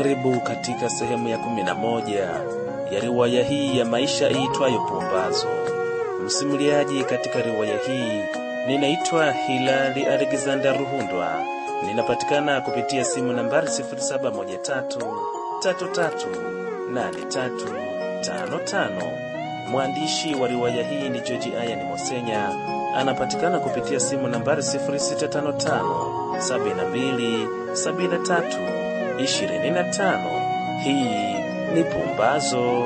Karibu katika sehemu ya kumi na moja ya riwaya hii ya maisha iitwayo Pumbazo. Msimuliaji katika riwaya hii ninaitwa Hilali Alexander Ruhundwa. Ninapatikana kupitia simu nambari 0713338355. Mwandishi wa riwaya hii ni George Ian Mosenya, anapatikana kupitia simu nambari 0655 72 73 25. Hii ni Pumbazo.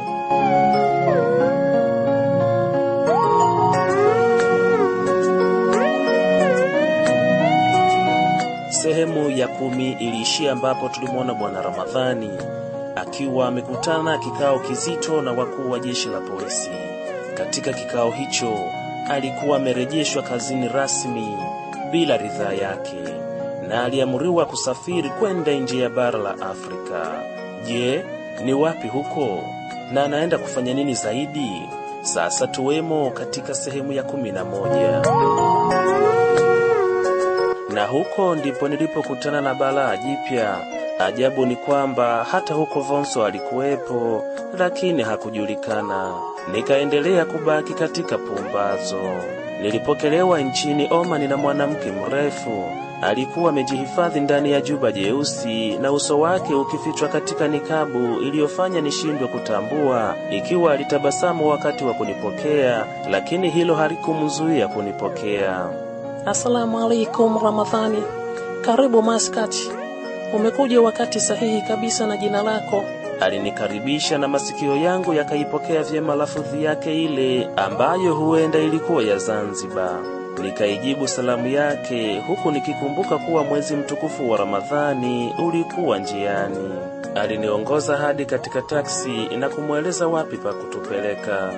Sehemu ya kumi iliishia ambapo tulimwona Bwana Ramadhani akiwa amekutana kikao kizito na wakuu wa jeshi la polisi. Katika kikao hicho alikuwa amerejeshwa kazini rasmi bila ridhaa yake na aliamuriwa kusafiri kwenda nje ya bara la Afrika. Je, ni wapi huko na anaenda kufanya nini zaidi? Sasa tuwemo katika sehemu ya kumi na moja na huko ndipo nilipokutana na balaa jipya. Ajabu ni kwamba hata huko Vonso alikuwepo, lakini hakujulikana. Nikaendelea kubaki katika pumbazo. Nilipokelewa nchini Omani na mwanamke mrefu alikuwa amejihifadhi ndani ya juba jeusi na uso wake ukifichwa katika nikabu iliyofanya nishindwe kutambua ikiwa alitabasamu wakati wa kunipokea, lakini hilo halikumzuia kunipokea. Asalamu alaikum Ramadhani, karibu Maskati. Umekuja wakati sahihi kabisa na jina lako. Alinikaribisha na masikio yangu yakaipokea vyema lafudhi yake ile ambayo huenda ilikuwa ya Zanzibar. Nikaijibu salamu yake huku nikikumbuka kuwa mwezi mtukufu wa Ramadhani ulikuwa njiani. Aliniongoza hadi katika taksi na kumweleza wapi pa kutupeleka.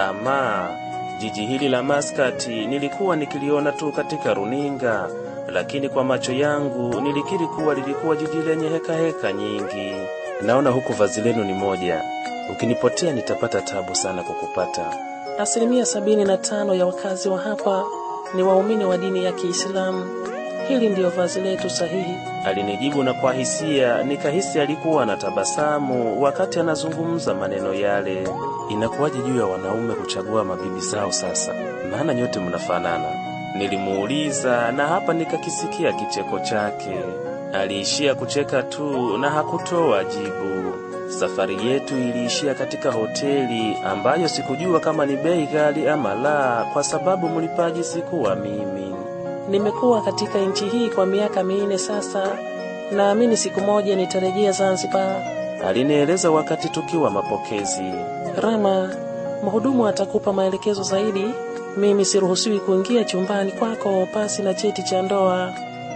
Ama jiji hili la Maskati nilikuwa nikiliona tu katika runinga, lakini kwa macho yangu nilikiri kuwa lilikuwa jiji lenye heka heka nyingi. Naona huku vazi lenu ni moja, ukinipotea nitapata tabu sana kukupata. Asilimia sabini na tano ya wakazi wa hapa ni waumini wa dini ya Kiislamu. Hili ndiyo vazi letu sahihi. Alinijibu na kwa hisia nikahisi alikuwa anatabasamu wakati anazungumza maneno yale. Inakuwaje juu ya wanaume kuchagua mabibi zao sasa? Maana nyote mnafanana. Nilimuuliza na hapa nikakisikia kicheko chake. Aliishia kucheka tu na hakutoa jibu. Safari yetu iliishia katika hoteli ambayo sikujua kama ni bei ghali ama la, kwa sababu mlipaji sikuwa mimi. Nimekuwa katika nchi hii kwa miaka minne sasa. Naamini siku moja nitarejea Zanzibar. Alinieleza wakati tukiwa mapokezi. Rama, mhudumu atakupa maelekezo zaidi. Mimi siruhusiwi kuingia chumbani kwako pasi na cheti cha ndoa.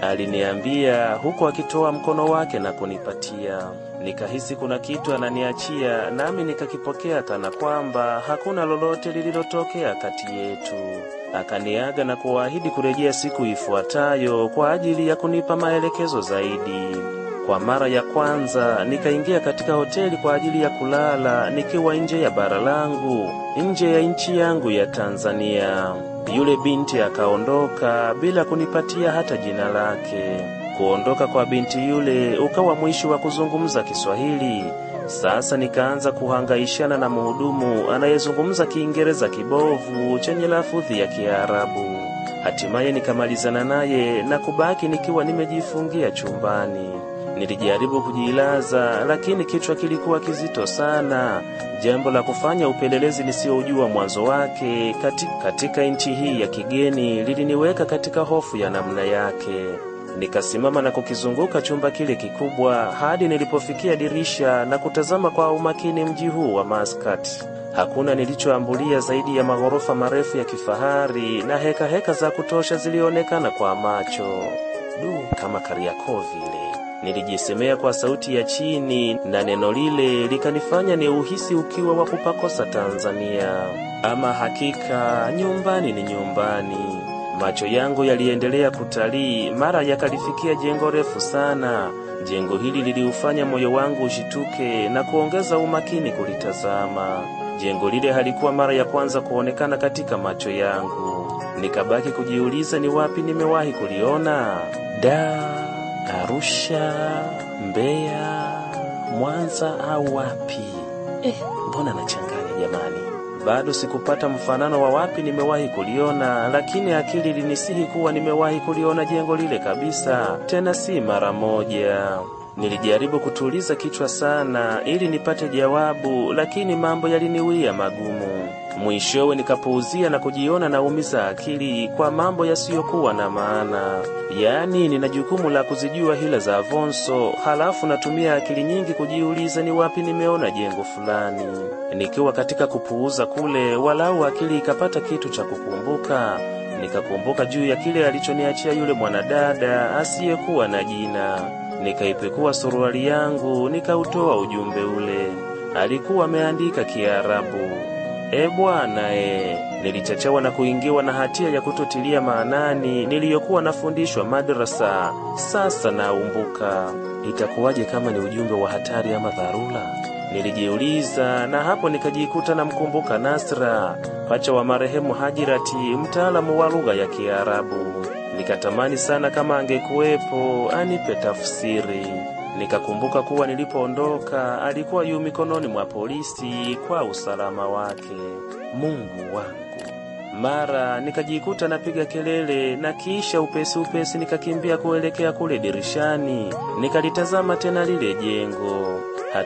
Aliniambia huku akitoa mkono wake na kunipatia. Nikahisi kuna kitu ananiachia, nami nikakipokea kana kwamba hakuna lolote lililotokea kati yetu. Akaniaga na kuahidi kurejea siku ifuatayo kwa ajili ya kunipa maelekezo zaidi. Kwa mara ya kwanza nikaingia katika hoteli kwa ajili ya kulala nikiwa nje ya bara langu, nje ya nchi yangu ya Tanzania. Yule binti akaondoka bila kunipatia hata jina lake. Kuondoka kwa binti yule ukawa mwisho wa kuzungumza Kiswahili. Sasa nikaanza kuhangaishana na mhudumu anayezungumza Kiingereza kibovu chenye lafudhi ya Kiarabu. Hatimaye nikamalizana naye na kubaki nikiwa nimejifungia chumbani. Nilijaribu kujilaza, lakini kichwa kilikuwa kizito sana, jambo la kufanya upelelezi nisiojua mwanzo wake katika, katika nchi hii ya kigeni liliniweka katika hofu ya namna yake. Nikasimama na kukizunguka chumba kile kikubwa hadi nilipofikia dirisha na kutazama kwa umakini mji huu wa Maskat. Hakuna nilichoambulia zaidi ya maghorofa marefu ya kifahari na heka heka za kutosha zilionekana kwa macho. Du, kama Kariakoo vile. Nilijisemea kwa sauti ya chini na neno lile likanifanya ni uhisi ukiwa wa kupakosa Tanzania. Ama hakika nyumbani ni nyumbani. Macho yangu yaliendelea kutalii, mara yakalifikia jengo refu sana. Jengo hili liliufanya moyo wangu ushituke na kuongeza umakini kulitazama. Jengo lile halikuwa mara ya kwanza kuonekana katika macho yangu. Nikabaki kujiuliza ni wapi nimewahi kuliona. Da, Arusha, Mbeya, Mwanza au wapi? Eh, mbona nachanganya jamani? Bado sikupata mfanano wa wapi nimewahi kuliona, lakini akili ilinisihi kuwa nimewahi kuliona jengo lile kabisa, tena si mara moja. Nilijaribu kutuliza kichwa sana ili nipate jawabu, lakini mambo yaliniwia magumu. Mwishowe nikapuuzia na kujiona naumiza akili kwa mambo yasiyokuwa na maana. Yaani nina jukumu la kuzijua hila za Avonso, halafu natumia akili nyingi kujiuliza ni wapi nimeona jengo fulani. Nikiwa katika kupuuza kule, walau akili ikapata kitu cha kukumbuka. Nikakumbuka juu ya kile alichoniachia yule mwanadada asiyekuwa na jina. Nikaipekua suruali yangu, nikautoa ujumbe ule. Alikuwa ameandika Kiarabu. E bwana e, nilichachawa na kuingiwa na hatia ya kutotilia maanani niliyokuwa nafundishwa madrasa. Sasa naumbuka, itakuwaje kama ni ujumbe wa hatari ama dharura? Nilijiuliza, na hapo nikajikuta namkumbuka Nasra, pacha wa marehemu Hajirati, mtaalamu wa lugha ya Kiarabu. Nikatamani sana kama angekuwepo anipe tafsiri. Nikakumbuka kuwa nilipoondoka alikuwa yu mikononi mwa polisi kwa usalama wake. Mungu wangu! Mara nikajikuta napiga kelele na kisha upesi upesi nikakimbia kuelekea kule dirishani, nikalitazama tena lile jengo.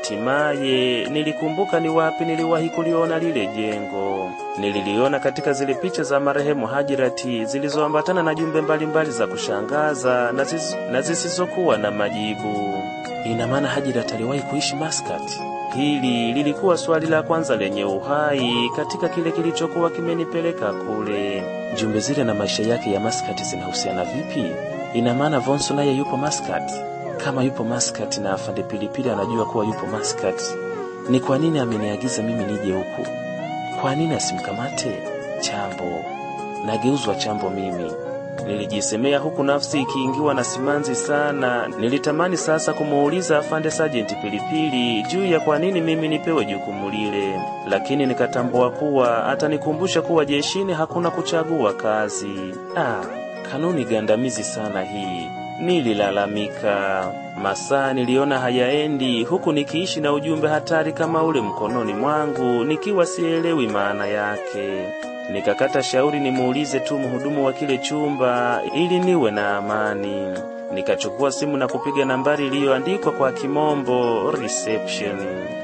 Hatimaye nilikumbuka ni wapi niliwahi kuliona lile jengo. Nililiona katika zile picha za marehemu Hajirati zilizoambatana na jumbe mbalimbali za kushangaza na, ziz, na zisizokuwa na majibu. Ina maana Hajirati aliwahi kuishi Maskati? Hili lilikuwa swali la kwanza lenye uhai katika kile kilichokuwa kimenipeleka kule. Jumbe zile na maisha yake ya Maskati zinahusiana vipi? Ina maana Vonso naye yupo Maskati? Kama yupo Maskati na afande Pilipili anajua kuwa yupo Maskati, ni kwa nini ameniagiza mimi nije huku? Kwa nini asimkamate Chambo? Nageuzwa Chambo mimi, nilijisemea huku nafsi ikiingiwa na simanzi sana. Nilitamani sasa kumuuliza afande Sajenti Pilipili juu ya kwa nini mimi nipewe jukumu lile, lakini nikatambua kuwa atanikumbusha kuwa jeshini hakuna kuchagua kazi. Ah, kanuni gandamizi sana hii. Nililalamika. Masaa niliona hayaendi, huku nikiishi na ujumbe hatari kama ule mkononi mwangu, nikiwa sielewi maana yake. Nikakata shauri nimuulize tu mhudumu wa kile chumba ili niwe na amani. Nikachukua simu na kupiga nambari iliyoandikwa kwa kimombo reception.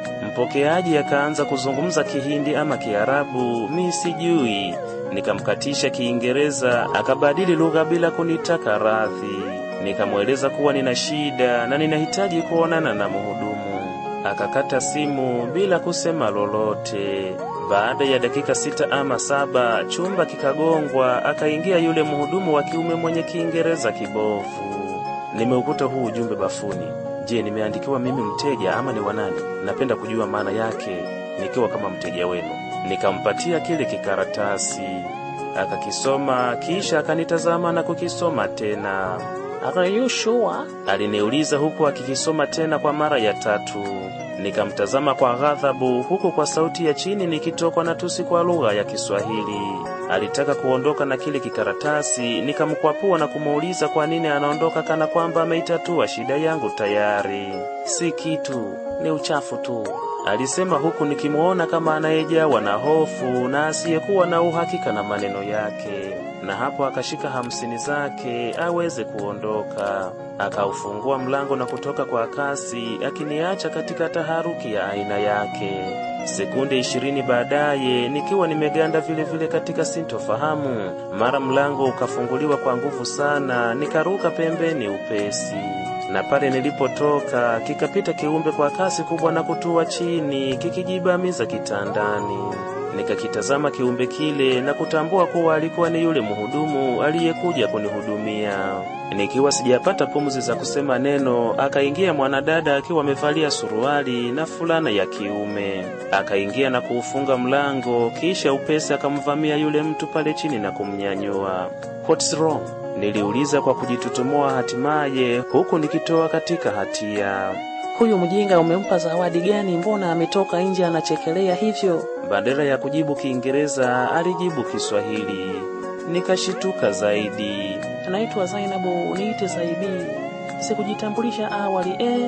Mpokeaji akaanza kuzungumza Kihindi ama Kiarabu, mi sijui. Nikamkatisha Kiingereza, akabadili lugha bila kunitaka radhi. Nikamweleza kuwa nina shida na ninahitaji kuonana na mhudumu. Akakata simu bila kusema lolote. Baada ya dakika sita ama saba, chumba kikagongwa, akaingia yule mhudumu wa kiume mwenye Kiingereza kibovu. Nimeukuta huu ujumbe bafuni. Je, nimeandikiwa mimi mteja ama ni wanani? Napenda kujua maana yake nikiwa kama mteja wenu. Nikampatia kile kikaratasi, akakisoma kisha akanitazama na kukisoma tena. Are you sure? Aliniuliza huku akikisoma tena kwa mara ya tatu. Nikamtazama kwa ghadhabu, huku kwa sauti ya chini nikitokwa na tusi kwa lugha ya Kiswahili. Alitaka kuondoka na kile kikaratasi, nikamkwapua na kumuuliza kwa nini anaondoka kana kwamba ameitatua shida yangu tayari. Si kitu, ni uchafu tu, alisema huku nikimuona kama anayejawa na hofu na asiyekuwa na uhakika na maneno yake na hapo akashika hamsini zake aweze kuondoka. Akaufungua mlango na kutoka kwa kasi, akiniacha katika taharuki ya aina yake. Sekunde ishirini baadaye, nikiwa nimeganda vile vile katika sintofahamu, mara mlango ukafunguliwa kwa nguvu sana, nikaruka pembeni upesi na pale nilipotoka kikapita kiumbe kwa kasi kubwa na kutua chini kikijibamiza kitandani. Nikakitazama kiumbe kile na kutambua kuwa alikuwa ni yule mhudumu aliyekuja kunihudumia. Nikiwa sijapata pumzi za kusema neno, akaingia mwanadada akiwa amevalia suruali na fulana ya kiume. Akaingia na kuufunga mlango, kisha upesi akamvamia yule mtu pale chini na kumnyanyua. What's wrong? Niliuliza kwa kujitutumua hatimaye, huku nikitoa katika hatia. Huyu mjinga umempa zawadi gani? Mbona ametoka nje anachekelea hivyo? Badala ya kujibu Kiingereza alijibu Kiswahili. Nikashituka zaidi. Anaitwa Zainabu, niite Zaibi. Sikujitambulisha awali eh?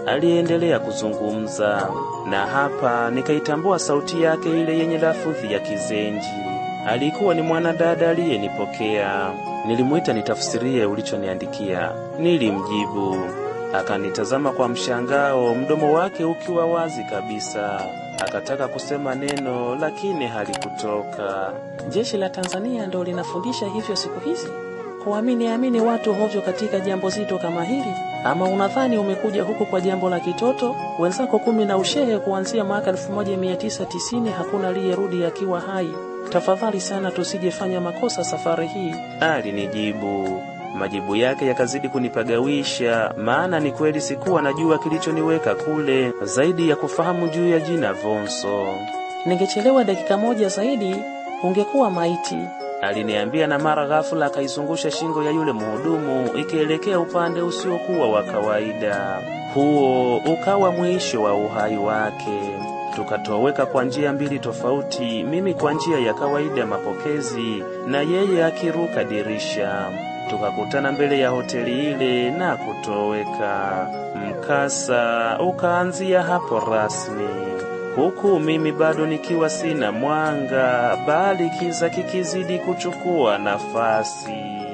aliendelea kuzungumza, na hapa nikaitambua sauti yake ile yenye lafudhi ya Kizenji. Alikuwa ni mwanadada aliyenipokea. Nilimwita nitafsirie ulichoniandikia. Nilimjibu, akanitazama kwa mshangao, mdomo wake ukiwa wazi kabisa. Akataka kusema neno lakini halikutoka. Jeshi la Tanzania ndo linafundisha hivyo siku hizi, kuamini amini watu hovyo katika jambo zito kama hili? Ama unadhani umekuja huku kwa jambo la kitoto? Wenzako kumi na ushehe kuanzia mwaka 1990 hakuna aliyerudi akiwa hai. Tafadhali sana tusijefanya makosa safari hii. Alinijibu. Majibu yake yakazidi kunipagawisha, maana ni kweli sikuwa najua kilichoniweka kule zaidi ya kufahamu juu ya jina Vonso. Ningechelewa dakika moja zaidi ungekuwa maiti. Aliniambia, na mara ghafula akaizungusha shingo ya yule mhudumu ikielekea upande usiokuwa wa kawaida. Huo ukawa mwisho wa uhai wake. Tukatoweka kwa njia mbili tofauti, mimi kwa njia ya kawaida mapokezi, na yeye akiruka dirisha. Tukakutana mbele ya hoteli ile na kutoweka. Mkasa ukaanzia hapo rasmi, huku mimi bado nikiwa sina mwanga, bali kiza kikizidi kuchukua nafasi.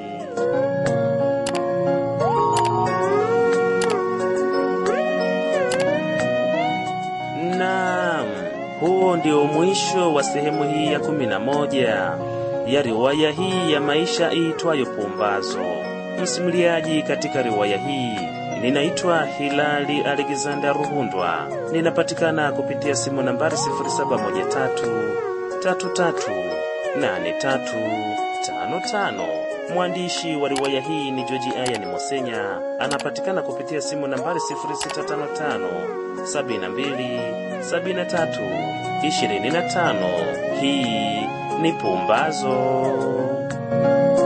Naam, huo ndio mwisho wa sehemu hii ya kumi na moja ya riwaya hii ya maisha iitwayo Pumbazo. Msimuliaji katika riwaya hii ninaitwa Hilali Alexander Ruhundwa. Ninapatikana kupitia simu nambari 0713338355. Mwandishi wa riwaya hii ni Joji Ayani Mosenya, anapatikana kupitia simu nambari 0655 72 73 25. Hii ni Pumbazo.